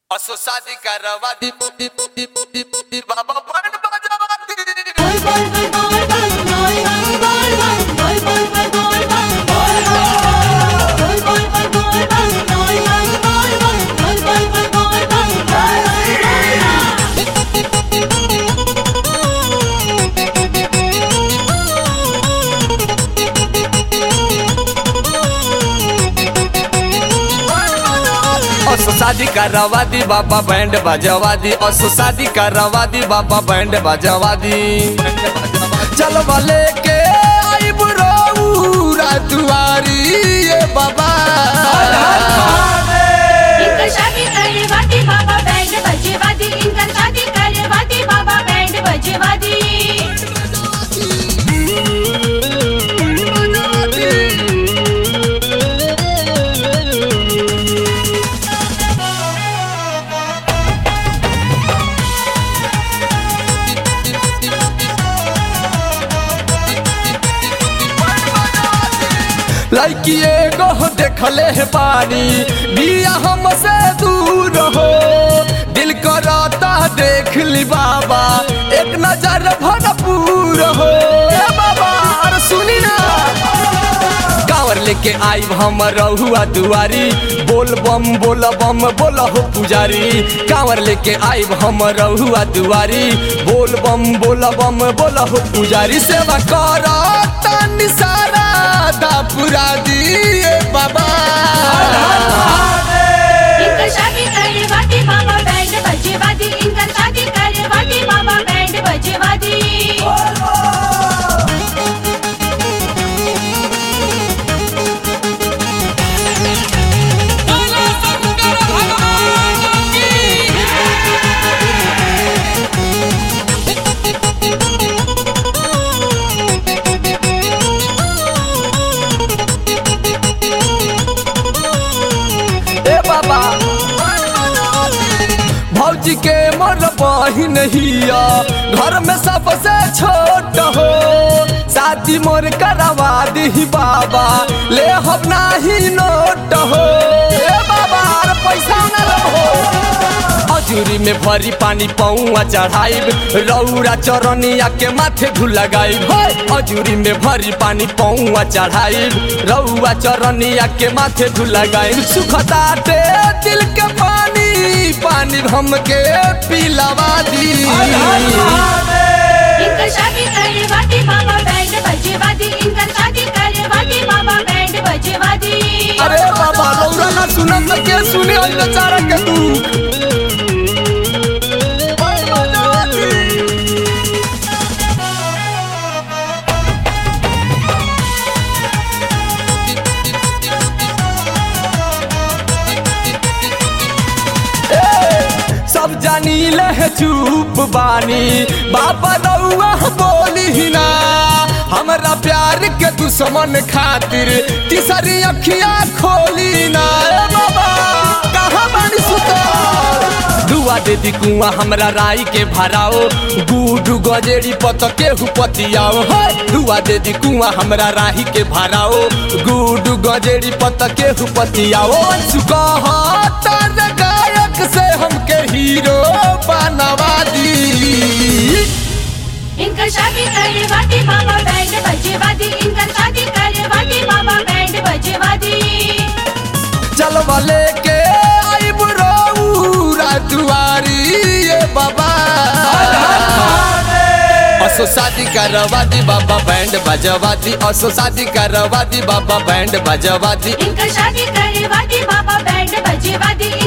असो शादी करवा दी दी दी दी दी बाबा बैंड बजवा दी Boy boy boy boy boy boy boy boy boy boy boy boy boy boy boy boy boy boy असो शादी करवा दी बाबा बैंड बजवा दी असो शादी करवा दी बाबा बैंड बजवा दी चल वाले के आई बुराऊ रातुआरी ये बाबा इनका शादी करे वादी बाबा बैंड बजे वादी इनका शादी करे वादी बाबा बैंड बजे वादी लड़की एगो देखले है पानी बिया हमसे दूर हो दिल करता देख ली बाबा एक नजर भरपूर हो ए बाबा अरे सुनी ना कांवर लेके आई हम रहुआ दुआरी बोल बम बोल बम बोल हो पुजारी कांवर लेके आई हम रहुआ दुआरी बोल बम बोल बम बोल हो पुजारी सेवा कर तन सारा दा पुरा दिए बाबा इनका शादी करे वादी बाबा बैंड बजे वादी इनका शादी करे वादी बाबा बैंड बजे वादी ए बाबा भौजी के मर बहिन हिया घर में सबसे छोट हो शादी मोर करवा दी बाबा ले हम नाही नोट हो ए बाबा अरे पैसा न हो अजूरी में भरी पानी पौआ चढ़ाइब रौरा चरनिया के माथे धुल लगाइब अजूरी में भरी पानी पौआ चढ़ाइब रौआ चरनिया के माथे धुल लगाइब सुखताटे दिल के पानी पानी हमके पिलवा दी इनका शादी करे वादी बाबा बैंड बजे वादी इनका शादी करे वादी बाबा बैंड बजे वादी अरे बाबा रौरा ना सुनत त के सुने ओइ बेचारा के तू सब जानी ले चुप बानी बाबा रउआ बोली ना हमरा प्यार के दुश्मन खातिर तीसरी अखिया खोली ना ए बाबा कहाँ बानी सुतल दुआ दे दी कुआ हमरा राई के भराओ गुडू गजेड़ी पत केहू पतियाओ हे दुआ दे दी कुआ हमरा राही के भराओ गुडू गजेड़ी पत केहू पतियाओ सुकहतर गायक से हमके हीरो बनवा दी इनका शादी करे वादी बाबा बैंड बजे वादी इनका शादी करे वादी बाबा बैंड बजे वादी चल वाले के आई बुराऊ रातुआरी ये बाबा असो शादी करवा दी बाबा बैंड बजवा दी असो शादी करवा दी बाबा बैंड बजवा दी इनका शादी करे वादी बाबा बैंड बजे वादी